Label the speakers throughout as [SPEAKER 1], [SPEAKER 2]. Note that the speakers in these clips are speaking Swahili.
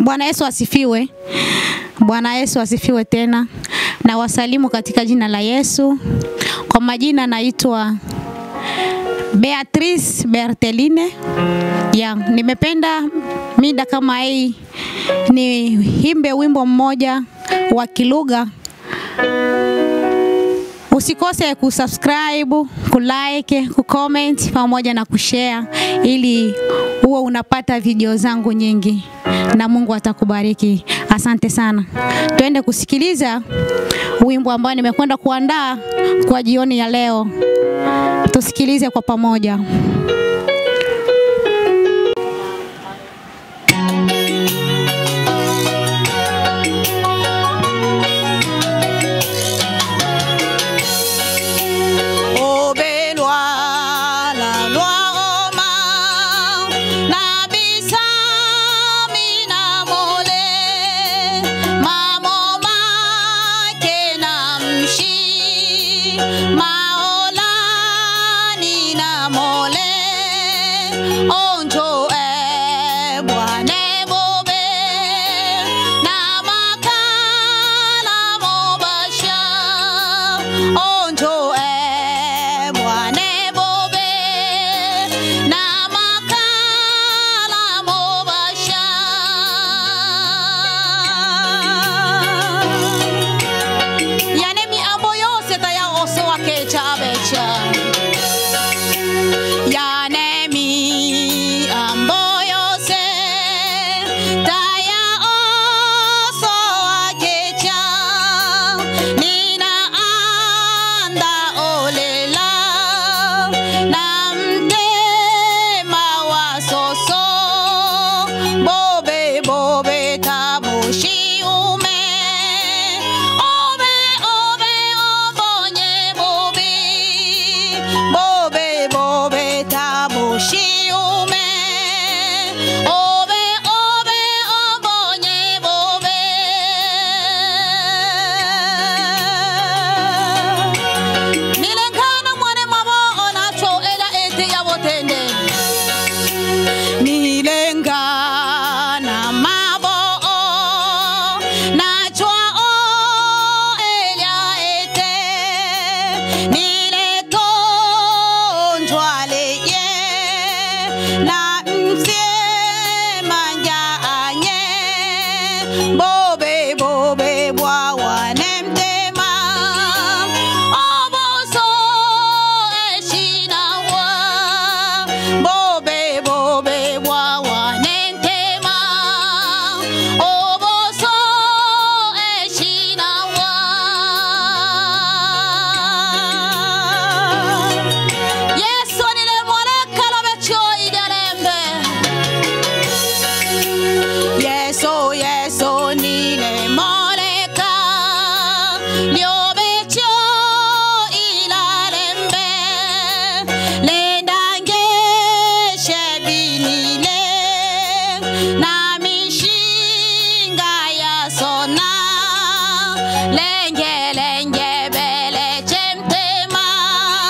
[SPEAKER 1] Bwana Yesu asifiwe. Bwana Yesu asifiwe tena. Na wasalimu katika jina la Yesu. Kwa majina naitwa Beatrice Berteline. Ya, nimependa mida kama hii niimbe wimbo mmoja wa kilugha. Usikose kusubscribe, kulike, kucomment pamoja na kushare ili uwe unapata video zangu nyingi na Mungu atakubariki. Asante sana. Tuende kusikiliza wimbo ambao nimekwenda kuandaa kwa jioni ya leo. Tusikilize kwa pamoja.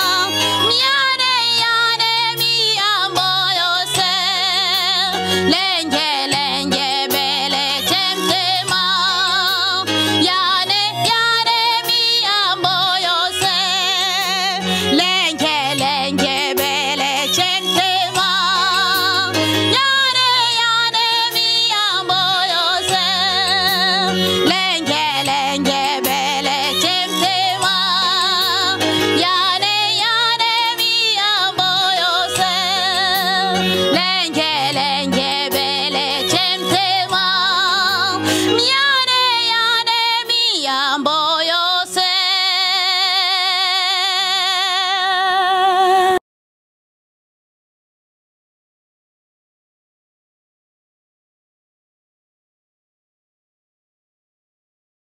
[SPEAKER 2] Let